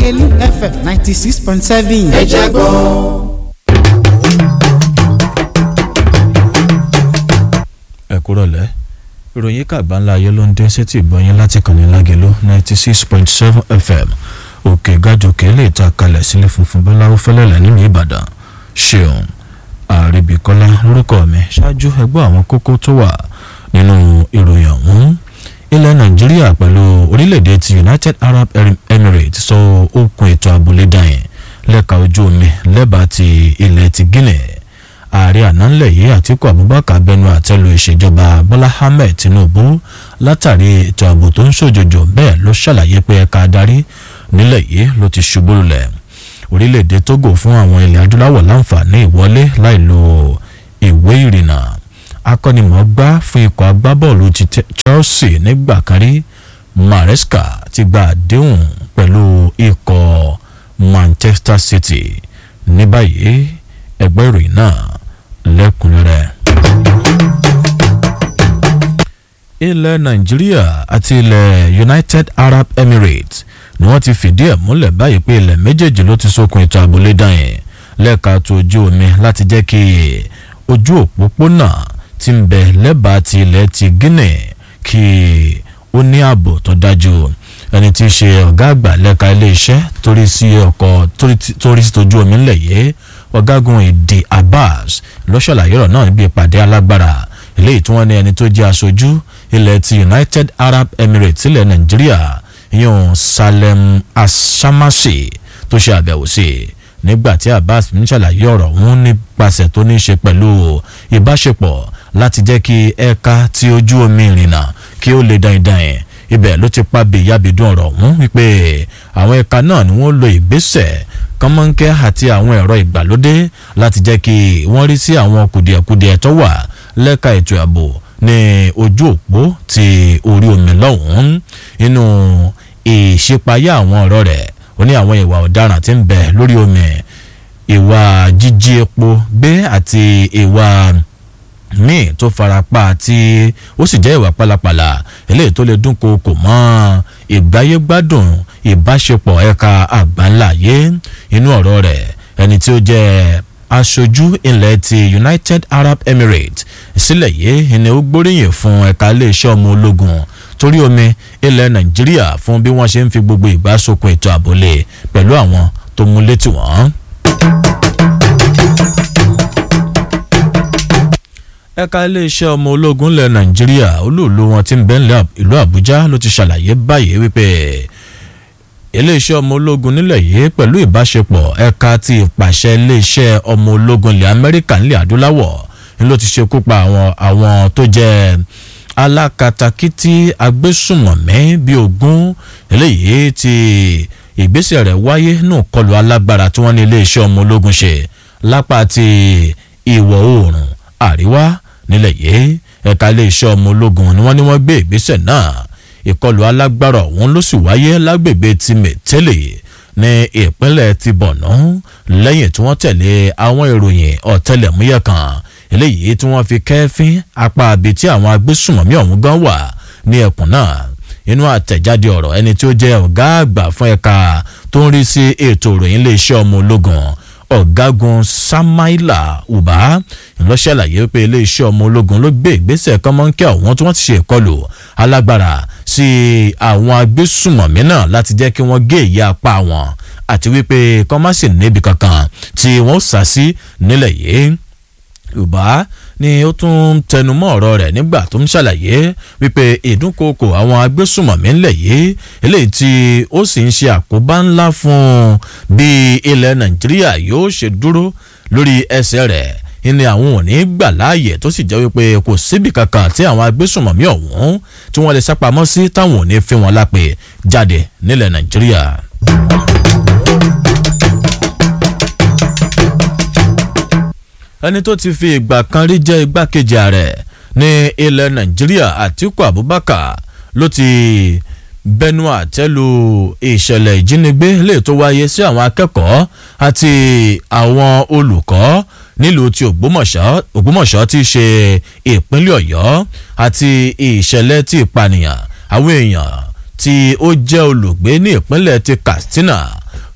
lágẹ̀lú fm ninety six point seven. ẹ jẹ́ gbọ́. ẹ kúrọ̀lẹ́ ìròyìn kàgbá ńlá ayé ló ń dé sétí ìgbọ́yìn láti kàn ní lágẹ̀lú ninety six point seven fm òkè gàjòkè lè ta kalẹ̀ sílé funfun bọ́láwó fẹ́lẹ́lẹ̀ nínú ìbàdàn ṣeun àríbíkọ́lá lórúkọ mi ṣáájú ẹgbẹ́ àwọn kókó tó wà nínú ìròyìn ọ̀hún ilẹ̀ nàìjíríà pẹ̀lú orílẹ̀-èdè ti united arab emirates sọ okùn ètò àbúlé dàyẹn lẹ́ka ojú omi lẹ́bàá ti ilẹ̀ ti guinea ààrẹ ànánlẹ̀ yìí àtìkú abubakar bẹnu àtẹ́lu ìṣèjọba bọ́lá ahmed tinubu látàrí ètò ààbò tó ń ṣòjòjò bẹ́ẹ̀ ló ṣàlàyé pé ẹ̀ka adarí nílẹ̀ yìí ló ti ṣubú lulẹ̀ orílẹ̀-èdè togo fún àwọn ilẹ̀ adúláwọ̀ láǹfààní ìwọlé láì lo ìwé ìrìnnà akọ́nimọ̀ọ́gbá fún ikọ̀ agbábọ́ọ̀lù ti chelsea nígbà kan rí maresca ti gba àdéhùn pẹ̀lú ikọ̀ manchester city ní báyìí ẹgbẹ́ ìròyìn náà lẹ́kùnrẹ́rẹ́. ilẹ̀ nàìjíríà àti ilẹ̀ united arab emirates ni wọ́n ti fìdí ẹ̀ múlẹ̀ báyìí pé ilẹ̀ méjèèjì ló ti sókun ètò àbúlé dáhìn lẹ́ẹ̀ka tó ojú omi láti jẹ́ kí ojú òpópónà ti ń bẹ lẹ́bàá ti ilẹ̀ ti guinea kí ó ní ààbò tó dájú ẹni tí í ṣe ọ̀gá àgbà lẹ́ka iléeṣẹ́ torí sí ọkọ̀ torí sí tójú omi ńlẹ̀ yìí ọ̀gágun ìdí abbas ló ṣàlàyé ọ̀rọ̀ náà níbi ìpàdé alágbára eléyìí tí wọ́n ní ẹni tó jẹ́ aṣojú ilẹ̀ ti united arab emirates ilẹ̀ nàìjíríà yóò salem asamasi tó ṣe àbẹ̀wò sí i nígbà tí abbas ń ṣàlàyé ọ̀rọ̀ ọ̀hún nípasẹ̀ tó ní í ṣe pẹ̀lú ìbáṣepọ̀ láti jẹ́ kí ẹ̀ka tí ojú omi ìrìnnà kí ó lè dandan ẹ̀ ibẹ̀ ló ti pa bèyàbèdún ọ̀rọ̀ ọ̀hún wípé àwọn ẹ̀ka náà ni wọ́n lo ìgbésẹ̀ kọ́mọ́nkẹ́ àti àwọn ẹ̀rọ ìgbàlódé láti jẹ́ kí wọ́n rí sí àwọn kùdìẹ̀kudiẹ tó wà lẹ́ka ètò ààbò ní ojú òpó ti orí omi lọ́hùn-ún inú ìṣípayá àwọn ọ̀rọ̀ rẹ̀ ó ní àwọn ìwà ọ̀daràn tí ń bẹ lórí omi ìwà jíjí epo gbé àti ìwà míì tó farapa tí ó sì jẹ́ ìwà pálapàla eléyìí tó lè dúnkokò mọ́ ìgbáyégbádùn ìbáṣepọ̀ ẹ̀ka àgbáńláyé inú ọ̀rọ̀ rẹ̀ ẹni tí ó jẹ́ aṣojú ilẹ̀ ti united arab emirates sílẹ̀ yìí ni ó gbóríyìn fún ẹ̀ka iléeṣẹ́ ọmọ ológun torí omi ilẹ̀ nàìjíríà fún bí wọ́n ṣe ń fi gbogbo ìgbà sokun ètò àbólé pẹ̀lú àwọn tó mú létí wọ́n. ẹ̀ka iléeṣẹ́ ọmọ ológun ilẹ̀ nàìjíríà olúùlú wọn ti ń bẹ́ ìlú àbújá ló ti ṣàlàyé báyìí wípé iléeṣẹ́ ọmọ ológun nílẹ̀ yìí pẹ̀lú ìbáṣepọ̀ ẹ̀ka ti ìpàṣẹ iléeṣẹ́ ọmọ ológun ilẹ̀ amẹ́ríkà nílẹ̀ adúláwọ̀ ni ló ti ṣekú pa àwọn àwọn tó jẹ́ alákatakítí agbésùmọ̀mí bíi ogún eléyìí ti ìgbésẹ̀ rẹ̀ wáyé nù kọlù alágbára tí wọ́n ní iléeṣẹ́ ọmọ ológun ṣe lápá ti ìwọ̀ oòrùn àríwá nílẹ̀ yìí ẹ̀ka iléeṣẹ́ ọmọ ológun ni wọ́n ní wọ́n gbé ìgbésẹ̀ náà ìkọlù alágbára ọ̀hún ló sì wáyé lágbègbè ti mẹ̀tẹ́lẹ̀ ní ìpínlẹ̀ ti bọ̀nà lẹ́yìn tí wọ́n tẹ̀lé àwọn ìròyìn ọ̀tẹlẹ̀múyẹ́ kan eléyìí tí wọ́n fi kẹ́fín apá abi tí àwọn agbésùmọ̀mí ọ̀hún gan wà ní ẹkùn náà inú àtẹ̀jáde ọ̀rọ̀ ẹni tí ó jẹ́ ọ̀gá àgbà fún ẹ̀ka tó ń rí sí ètò ìròyìn iléeṣẹ́ ọmọ ológun ọ̀gágun samaila uba ńlọ́ṣàlàyé pé iléeṣẹ́ ọmọ ológun ló gbé ìgbésẹ̀ kọ́mọ́nkẹ́ ọ̀hún tí wọ́n ti ṣe ìkọlù alágbára sí àwọn agbésùmọ̀mí náà láti jẹ́ kí wọ́n gé ìyá apá wọn àti wípé kọ́másì níbi kankan tí wọ́n sá sí nílẹ̀ yìí yorùbá ni ó tún tẹnumọ́ ọ̀rọ̀ rẹ̀ nígbà tó ń ṣàlàyé wípé ìdúnkokò àwọn agbésùmọ̀mí ńlẹ̀ yìí eléyìí tí ó sì ń ṣe àkóbá ńlá fún bí ilẹ̀ nàìjíríà yóò ṣe dúró lórí ẹsẹ̀ rẹ̀ ní àwọn ò ní gbà láàyè tó sì jẹ́ wípé kò síbi kankan tí àwọn agbésùmọ̀mí ọ̀hún tí wọ́n lè sápamọ́ sí táwọn ò ní fi wọn lápè jáde nílẹ̀ nàìjíríà. ẹni tó ti fi ìgbà kan rí jẹ́ igbákejì ààrẹ ní ilẹ̀ nàìjíríà àtiku abubakar ló ti bẹnu àtẹ́lu ìṣẹ̀lẹ̀ ìjínigbé lè tó wáyé sí àwọn akẹ́kọ̀ọ́ àti àwọn olùkọ́ nílùú ti ògbómọ̀ṣọ́ ògbómọ̀ṣọ́ ti ṣe ìpínlẹ̀ ọ̀yọ́ àti ìṣẹ̀lẹ̀ ti ìpànìyàn àwọn èèyàn tí ó jẹ́ olùgbé ní ìpínlẹ̀ ti katsina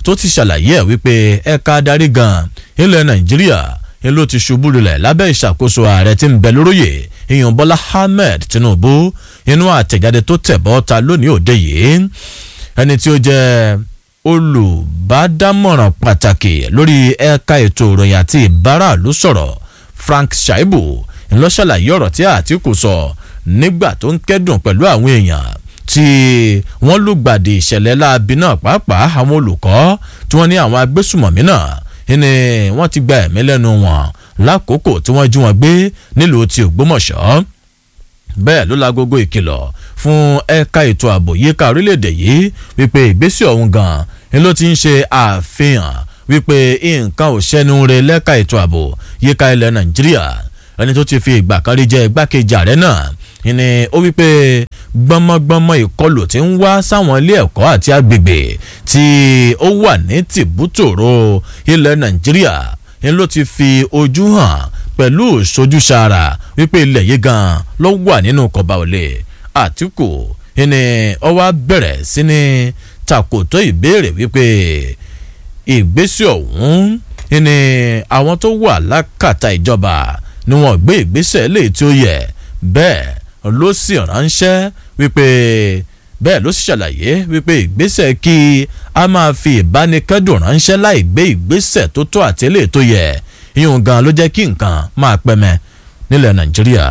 tó ti ṣàlàyé ẹ̀ wípé ẹ̀ka adarí gan ilẹ̀ nàìjíríà ni ló ti ṣubú lulẹ̀ lábẹ́ ìṣàkóso ààrẹ tí ń bẹ lóróyè ìyọ̀n bọ́lá ahmed tinubu inú àtẹ̀jáde tó tẹ̀ bọ́ ta lónìí òde yìí ẹni tí ó jẹ́ olùbádámọ̀ràn pàtàkì lórí ẹ̀ka ètò ìròyìn àti ìbáraàlú sọ̀rọ̀ frank shaibu ńlọ ṣàlàyé ọ̀rọ̀ tí àtìkù sọ nígbà tó ń kẹ́dùn pẹ̀lú àwọn èèyàn tí wọ́n lùgbàdì ìṣẹ̀lẹ̀ láabi náà pàápàá àwọn olùkọ́ tí wọ́n ní àwọn agbésùmọ̀mí náà ni wọ́n ti gba ẹ̀mí lẹ́nu wọn lákòókò tí wọ́n jí wọn gbé nílùú ti ògbómọ̀ṣọ́ bẹ́ẹ̀ ló lágogo ìkìlọ̀ fún ẹ̀ka ètò ààbò yíká orílẹ̀-èdè yìí wípé ìgbésẹ̀ ọ̀hún gan ni ló ti ń ṣe àfihàn wípé nǹkan ò ṣẹ́nu re lẹ́ka ètò ààbò yíká ilẹ̀ nàìjíríà ẹni tó ti fi ìgbà kan rí jẹ́ igbákejì ààrẹ náà ni ó wípé gbọmọgbọmọ ìkọlù tí ń wá sáwọn ilé ẹ̀kọ́ àti agbègbè tí ó wà ní tìbútòrò ilẹ̀ nàìjíríà ni ló ti fi ojú hàn pẹ̀lú ìṣojúṣara wípé ilẹ̀ yìí gan ló wà nínú kọba òlé àtìkù ni ó wá bẹ̀rẹ̀ sí ní takòtó ìbéèrè wípé ìgbésẹ̀ ọ̀hún ni àwọn tó wà lákàtà ìjọba ni wọ́n gbé ìgbésẹ̀ lè tí ó yẹ bẹ́ẹ̀ ló sì ránṣẹ́ wípé bẹ́ẹ̀ ló sì ṣàlàyé wípé ìgbésẹ̀ kí a máa fi ìbánikẹ́dùn ránṣẹ́ láì gbé ìgbésẹ̀ tó tó àtẹ́lẹ̀ tó yẹ ìyún gan ló jẹ́ kí nǹkan máa pẹ́mẹ́ nílẹ̀ nàìjíríà.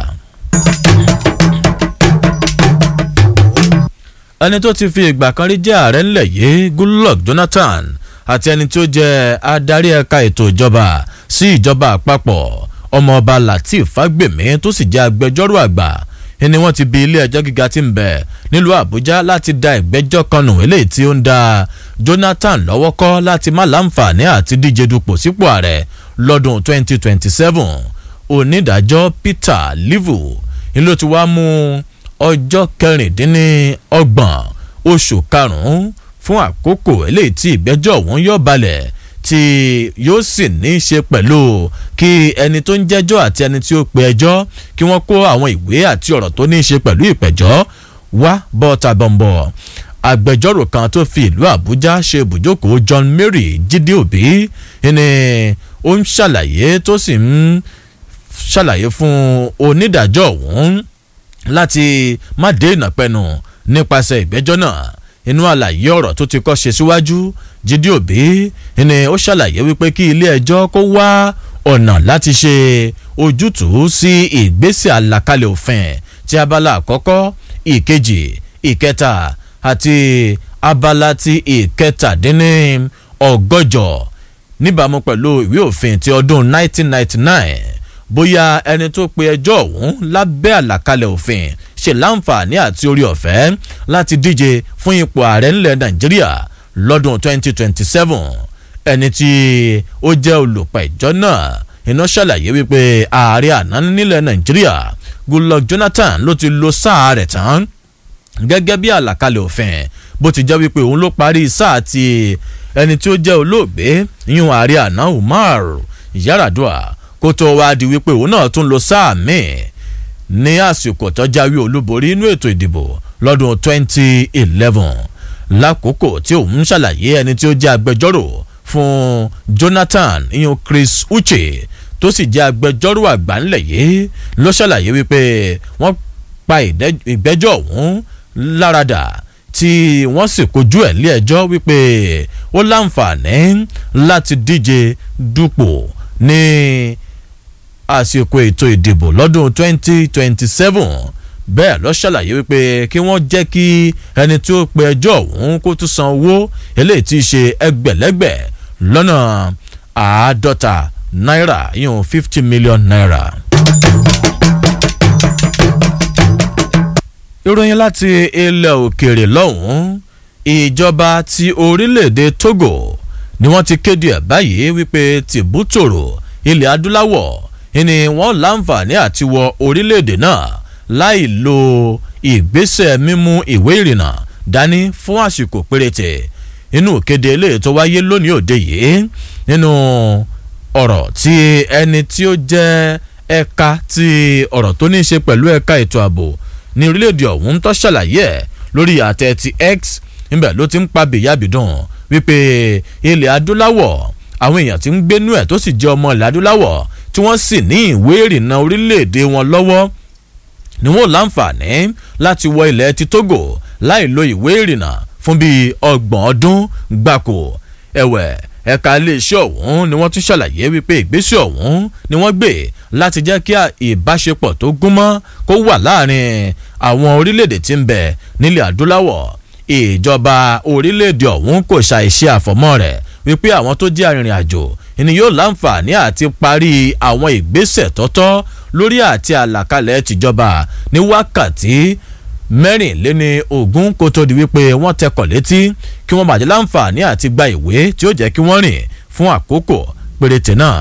ẹni tó ti fi ìgbà kan rí jẹ́ ààrẹ ńlẹ̀ yìí goodluck jonathan àti ẹni tó jẹ́ adarí ẹ̀ka ètò ìjọba sí ìjọba àpapọ̀ ọmọọba lateef fagbemi tó sì jẹ́ agbẹjọ́rò àgbà ni wọ́n ti bi ilé ẹjọ́ gíga tí ń bẹ̀ nílùú àbújá láti da ìgbẹ́jọ́ kan nù eléyìí tí ó ń da jonathan lọ́wọ́ kọ́ láti má láǹfààní àti díje dupò sípò ààrẹ lọ́dún 2027 onídàájọ́ peter livu ni ló ti wá mú ọjọ́ kẹrìndínlọ́gbọ̀n oṣù karùn-ún fún àkókò eléyìí tí ìgbẹ́jọ́ ọ̀hún yọ̀ balẹ̀ tí yóò sì ní í ṣe pẹ̀lú kí ẹni tó ń jẹ́jọ́ àti ẹni tí ó pe ẹjọ́ kí wọ́n kó àwọn ìwé àti ọ̀rọ̀ tó ní í ṣe pẹ̀lú ìpẹ̀jọ́ wá bọ́ta bọ̀m̀bọ̀ agbẹjọ́rò kan tó fi ìlú àbújá ṣe ibùjókòó john mary jíde òbí ni ó ń ṣàlàyé tó sì ń ṣàlàyé fún onídàájọ́ ọ̀hún láti má dé ìnàpẹ̀nù nípasẹ̀ ìgbẹ́jọ́ náà inú àlàyé ọ̀rọ̀ tó ti kọ́ ṣe síwájú jíde òbí ni ó ṣàlàyé wípé kí ilé ẹjọ́ kó wá ọ̀nà láti ṣe ojútùú sí ìgbésẹ̀ àlàkalẹ̀ òfin ti abala àkọ́kọ́ ìkejì ìkẹta àti abala ti ìkẹtàdínní ọgọ́jọ níbàámu pẹ̀lú ìwé òfin ti ọdún 1999 bóyá ẹni tó pe ẹjọ́ ọ̀hún lábẹ́ àlàkalẹ̀ òfin ṣe láǹfààní àti orí ọ̀fẹ́ láti díje fún ipò ààrẹ ńlẹ̀ nàìjíríà lọ́dún 2027 ẹni tí ó jẹ́ olùpẹ̀jọ́ náà iná ṣàlàyé wípé ààrẹ àná nílẹ̀ nàìjíríà goodluck jonathan ló ti lo sáà rẹ̀ tán gẹ́gẹ́ bí àlàkalẹ̀ òfin bó ti jẹ́ wípé òun ló parí sáà ti ẹni tí ó jẹ́ olóògbé yíyún ààrẹ àná umar yaradua kó tó wá di wípé òun náà tún lo sáà míì ní àsìkò tó jáwé olúborí inú ètò ìdìbò lọ́dún 2011 lákòókò tí òun ṣàlàyé ẹni tí ó jẹ́ agbẹjọ́rò fún jonathan iyun chris uche tó sì jẹ́ agbẹjọ́rò àgbà ńlẹ̀ yìí ló ṣàlàyé wípé wọ́n pa ìgbẹ́jọ́ ọ̀hún láradà tí wọ́n sì kojú ẹ̀ lé ẹjọ́ wípé ó láǹfààní láti díje dupò ní àsìkò ètò ìdìbò lọ́dún 2027 bẹ́ẹ̀ lọ ṣàlàyé wípé kí wọ́n jẹ́ kí ẹni tí ó pe ẹjọ́ ọ̀hún kó tún san owó eléyìí tí í ṣe ẹgbẹ̀lẹ́gbẹ̀ lọ́nà àádọ́ta náírà yíyan fifty million naira. ìròyìn láti ilẹ̀ òkèèrè lọ́hùn-ún ìjọba ti orílẹ̀-èdè togo ni wọ́n ti kéde ẹ̀ báyìí wípé tìbútòrò ilẹ̀ adúláwọ̀ ni wọ́n láǹfààní àti wọ orílẹ̀-èdè náà láì lo ìgbésẹ̀ mímú ìwé ìrìnnà dání fún àsìkò péréte inú kéde eléyìí tó wáyé lónìí òde yìí nínú ọ̀rọ̀ tí ẹni tí ó jẹ́ ẹ̀ka ti ọ̀rọ̀ tó ní í ṣe pẹ̀lú ẹ̀ka ètò ààbò ní orílẹ̀-èdè ọ̀hún tó ṣàlàyé ẹ̀ lórí àtẹ ti x níbẹ̀ ló ti ń pa bèyàbìdàn wípé ilẹ̀ adúláwọ̀ àwọn èèyàn tí ń gbénú ẹ̀ tó sì jẹ́ ọmọ ilẹ̀ adúláwọ̀ tí wọ́n sì ní ìwé ìrìnnà orílẹ̀-èdè wọn lọ́wọ́ ni wọn ò láǹfààní láti wọ ilẹ̀ ti Togo láì lo ìwé ìrìnnà fún bíi ọgbọ̀n ọdún gbáko ẹ̀wẹ̀ ẹ̀ka iléeṣẹ́ ọ̀hún ni wọ́n tún ṣàlàyé wípé ìgbésẹ̀ ọ̀hún ni wọ́n gbé láti jẹ́ kí ìbáṣepọ̀ tó gúnmọ́ kó wà láàrin àwọn orílẹ̀-èdè tí ń bẹ nílẹ̀ adúláwọ̀ ìjọba orílẹ̀-èdè ọ̀hún kò ṣàìṣe àfọ̀mọ́ rẹ̀ wípé àwọn tó jẹ́ arìnrìn àjò ni yóò láǹfààní àti parí àwọn ìgbésẹ̀ tọ́tọ́ lórí àti àlàkalẹ̀ tìjọba ní wákàtí mẹ́rìnléní ogún kó tó di wípé wọ́n tẹkọ̀ létí kí wọ́n bàjẹ́ láǹfààní àti gba ìwé tí ó jẹ́ kí wọ́n rìn fún àkókò péréte náà.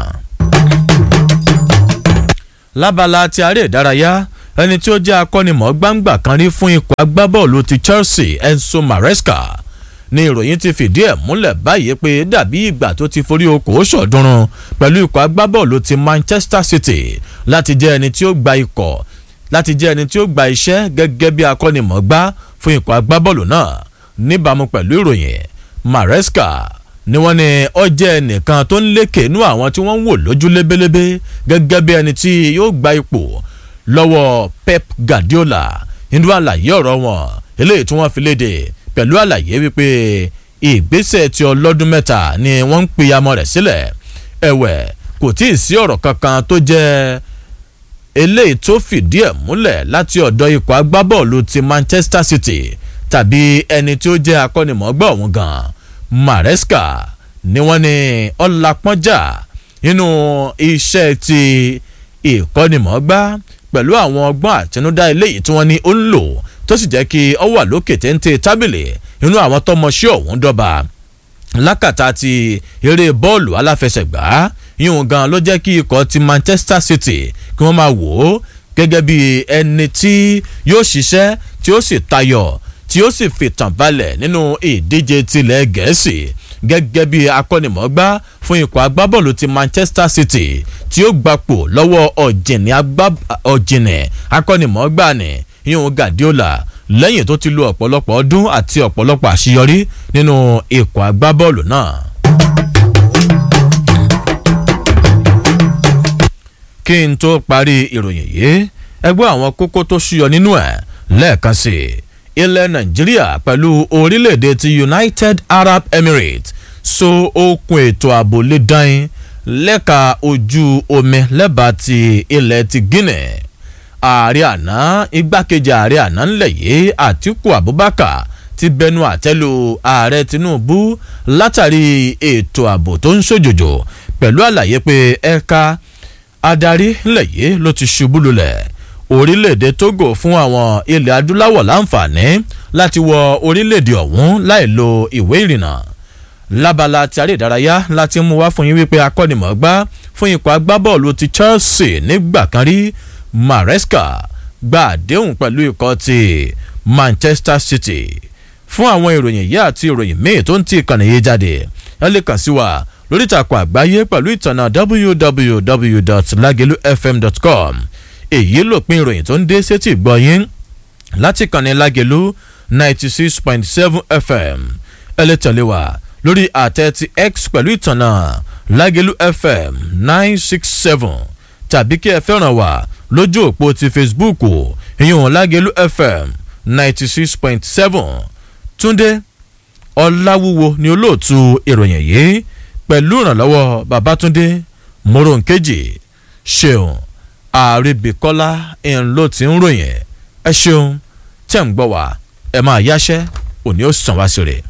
lábala ti aré ìdárayá ẹni tí ó jẹ́ akọ́nimọ̀ọ́gbàǹgbà kan rí fún ikọ̀ agbábọ́ọ̀lù ti Chelsea Enzo Maresca ní ìròyìn ti fìdí ẹ̀ múlẹ̀ báyìí pé dàbí ìgbà tó ti forí okòó ṣọ̀dúnrún pẹ̀lú ikọ̀ agbábọ́ọ̀lù ti Manchester City láti jẹ́ ẹni tí ó gba ikọ̀ láti jẹ́ ẹni tí ó gba iṣẹ́ gẹ́gẹ́ bí akọ́nimọ̀ọ́gbá fún ikọ̀ agbábọ́ọ̀lù náà níbàámu pẹ̀lú ìròyìn Maresca ni wọ́n ní ó jẹ́ ẹnìkan tó ń lékè inú àwọn tí wọ́n ń wò lójú lébélébé gẹ́gẹ́ bí ẹni tí yóò gba ipò lọ́wọ́ Pep Guardiola nínú àlàyé ọ̀rọ̀ wọn eléyìí tí wọ́n fi léde pẹ̀lú àlàyé wípé ìgbésẹ̀ ti ọlọ́dún mẹ́ta ni wọ́n ń pìyàmọ́ rẹ̀ sílẹ̀ ẹ̀wẹ̀ kò tí ì sí ọ̀rọ̀ kankan tó jẹ́ eléyìí tó fìdí ẹ̀ múlẹ̀ láti ọ̀dọ̀ ikọ̀ agbábọ́ọ̀lù ti Manchester City tàbí ẹni tí ó jẹ́ akọ́nimọ̀ọ́gbà ọ̀hún gan Maresca ni wọ́n ní ọlápọ́njà nínú iṣẹ́ ti ìkọ́nimọ̀ọ́gbà pẹ̀lú àwọn ọgbọ́n àtinúdá eléyìí tí wọ́n ní ó ń lò tó sì jẹ́ kí ọ wà lókè téńté tábìlì nínú àwọn tọmọṣẹ́ ọ̀hún dọ́ba lákàtà ti eré bọ́ọ̀lù aláfẹsẹ̀gbá yíyún gan ló jẹ́ kí ikọ̀ ti Manchester City kí wọ́n máa wò ó gẹ́gẹ́ bí ẹni tí yóò ṣiṣẹ́ tí ó sì tayọ tí ó sì fìtàn balẹ̀ nínú ìdíje tilẹ̀ gẹ̀ẹ́sì gẹ́gẹ́ bí akọ́nimọ̀ọ́gbá fún ikọ̀ agbábọ́ọ̀lù ti Manchester City tí ó gbapò lọ́wọ́ ọ̀jìnì akọ́nimọ̀ọ́gbá ni yíyún Guardiola lẹ́yìn tó ti lo ọ̀pọ̀lọpọ̀ ọdún àti ọ̀pọ̀lọpọ̀ àṣeyọrí nínú ikọ̀ agbábọ́ọ̀lù náà. kí n tó parí ìròyìn yìí ẹgbẹ́ àwọn kókó tó ṣúyọ nínú ẹ̀ lẹ́ẹ̀kan sí i ilẹ̀ nàìjíríà pẹ̀lú orílẹ̀-èdè ti united arab emirates so okùn ètò ààbò lè dán lẹ́ka ojú omi lẹ́bàá ti ilẹ̀ ti guinea ààrẹ àná igbákejì ààrẹ àná ńlẹ̀ yìí àtiku abubakar ti bẹnu àtẹ́lu ààrẹ tinubu látàrí ètò ààbò tó ń ṣòjòjò pẹ̀lú àlàyé pé ẹ̀ka adarí ńlẹ̀ yìí ló ti ṣubú lulẹ̀ orílẹ̀-èdè togo fún àwọn ilẹ̀ adúláwọ̀ láǹfààní láti wọ orílẹ̀-èdè ọ̀hún láì lo ìwé ìrìnnà lábala ti aré ìdárayá láti mú wá fún yín wípé akọ́nimọ̀ọ́gbá fún ikọ̀ agbábọ́ọ̀lù ti Chelsea nígbà kan rí Maresca gba àdéhùn pẹ̀lú ikọ̀ ti Manchester City fún àwọn ìròyìn yìí àti ìròyìn míì tó ń ti ìkànnì yìí jáde ẹ lè kàn sí wa lórí ìtàkùn àgbáyé pẹ̀lú ìtànà www.lagelufm.com èyí lòpin ìròyìn tó ń dé sétí ìgbọ̀yìn láti kànnì Lágelú ninety six point seven fm ẹ lè tẹ̀lé wa lórí àtẹ ti x pẹ̀lú ìtànà Lágelú fm nine six seven tàbí kí ẹ fẹ́ràn wa lójú òpó ti facebook ìyún Lágelú fm ninety six point seven túndé ọláwúwo ni olóòtú ìròyìn yìí pẹ̀lú ìrànlọ́wọ́ babatunde moronkeji ṣeun àrèbíkọ́lá ń ló ti ń ròyìn ẹ ṣeun tẹ̀ ń gbọ́ wá ẹ máa yáṣẹ́ òní ó sàn wá sí rẹ̀.